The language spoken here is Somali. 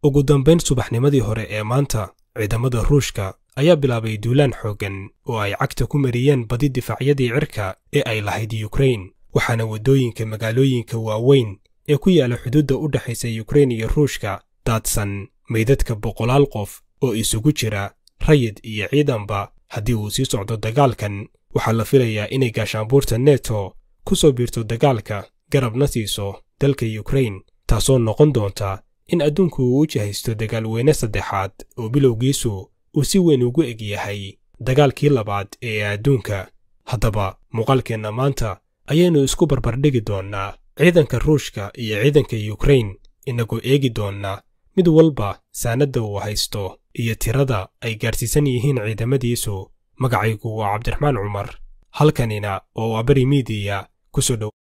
ugu dambayn subaxnimadii hore ee maanta ciidamada ruushka ayaa bilaabay duulaan xooggan oo ay cagta ku mariyeen badi difaacyadii cirka ee ay lahayd yukrain waxaana waddooyinka magaalooyinka waaweyn ee ku yaala xuduudda u dhexaysa yukrain iyo ruushka daadsan meydadka boqolaal qof oo isugu jira rayid iyo ciidanba haddii uu sii socdo dagaalkan waxaa la filayaa inay gaashaanbuurta neto ku soo biirto dagaalka garabna siiso dalka yukrain taasoo noqon doonta in adduunku uu u jihaysto dagaalweyne saddexaad oo bilowgiisu uu si weyn ugu eg yahay dagaalkii labaad ee adduunka haddaba muuqaalkeenna maanta ayaynu isku barbardhigi doonnaa ciidanka ruushka iyo ciidanka yukrain inagoo eegi doonnaa mid walba saanadda uu haysto iyo tirada ay gaadhsiisan yihiin ciidamadiisu magacaygu waa cabdiraxmaan cumar halkanina oo waa beri miidiya ku soo dhow